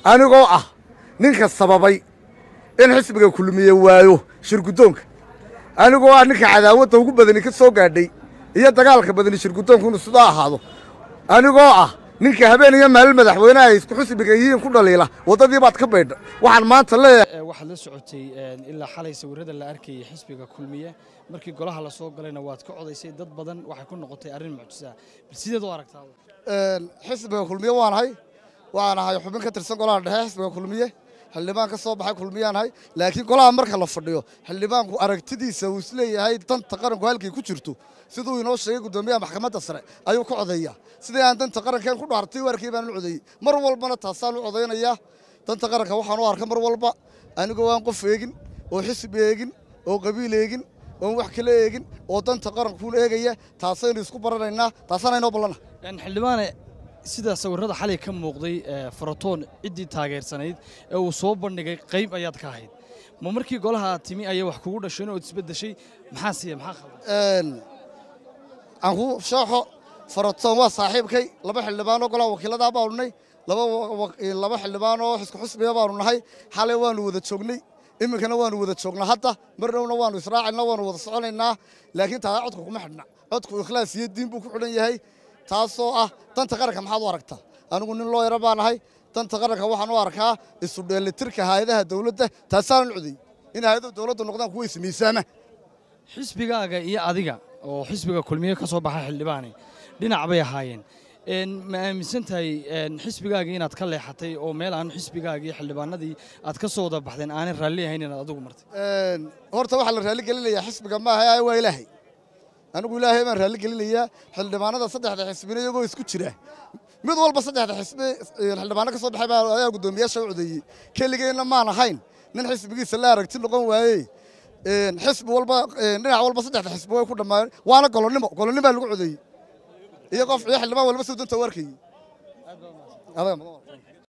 anigoo ah ninka sababay in xisbiga kulmiye waayo shirguddoonka anigoo ah ninka cadaawadda ugu badani ka soo gaadhay iyo dagaalka badani shirguddoonku inuu sidaa ahaado anigoo ah ninka habeen iyo maalin madaxweyneha ay isku xisbiga yihiin ku dhaliila waddadii baad ka baydha waxaan maanta leeyahay waxaad la socotay ilaa xalay sawirrada la arkayay xisbiga kulmiye markii golaha la soo galayna waad ka codaysay dad badan waxay ku noqotay arrin mucjisaa bal sideed u aragtaa xisbiga kulmiye waanahay waxaan ahay xubin ka tirsan golaha dhexe xisbiga kulmiye xildhibaan ka soo baxay kulmiyaanahay laakiin golaha marka la fadhiyo xildhibaanku aragtidiisa uu isleeyahay danta qaranku halkay ku jirto siduu inoo sheegay guddoomiyaha maxkamadda sare ayuu ka codeeyaa sidii aan danta qarankeen ku dhaartay waarkii baan u codeeyey mar walbana taasaan u codaynayaa danta qaranka waxaan u arka mar walba anigoo aan qof eegin oo xisbi eegin oo qabiil eegin oon wax kala eegin oo danta qarankuun eegaya taasaynu isku baranaynaa taasaana inoo ballana xildhibaane sida sawirrada xalay ka muuqday faratoon ciddii taageersanayd ee uu soo bandhigay qayb ayaad ka ahayd ma markii golaha aad timi ayay wax kugu dhasheen ood isbeddeshay maxaa siiya maxaa khaldan aan ku shooxo faratoon waa saaxiibkay laba xildhibaanoo golaha wakiiladaa baanu nahay laba xildhibaanoo isku xusbiga baanu nahay xalay waanu wada joognay iminkana waanu wada joognaa hadda mar dhowna waanu israacaynaa waanu wada soconaynaa laakiin taa codku kuma xidhna codku ikhlaas iyo diin buu ku xidhan yahay taasoo ah danta qaranka maxaad u aragtaa anigu nin loo yaro baa nahay danta qaranka waxaan u arkaa isu dheelitirka hayadaha dawladda taasaanan codey in hayadaha dawladdu noqdaan kuwa ismiisaama xisbigaaga iyo adiga oo xisbiga kulmiye ka soo baxa xildhibaane dhinac bay ahaayeen ma aaminsan tahay xisbigaagii inaad ka leexatay oo meel aan xisbigaagii iyo xildhibaanadii aad ka soo wada baxdeen aanay raalli ahayn inaad adigu martay horta waxaa la raalli gelinayaa xisbiga maaha waa ilaahay anigu ilaahay baan raalli gelinayaa xildhibaanada saddexda xisbina iyagoo isku jira mid walba saddexda xisbi xildhibaano ka soo baxay baa ayaa guddoomiyaasha u codeeyey keligeenna maan ahayn nin xisbigiisa la aragti noqon waaye xisbi walba dhinac walba saddexda xisbi way ku dhammaayeen waana golonnimo golonnimaa lagu codeeyey iyo qof iyo xildhibaan walba suu danta u arkayey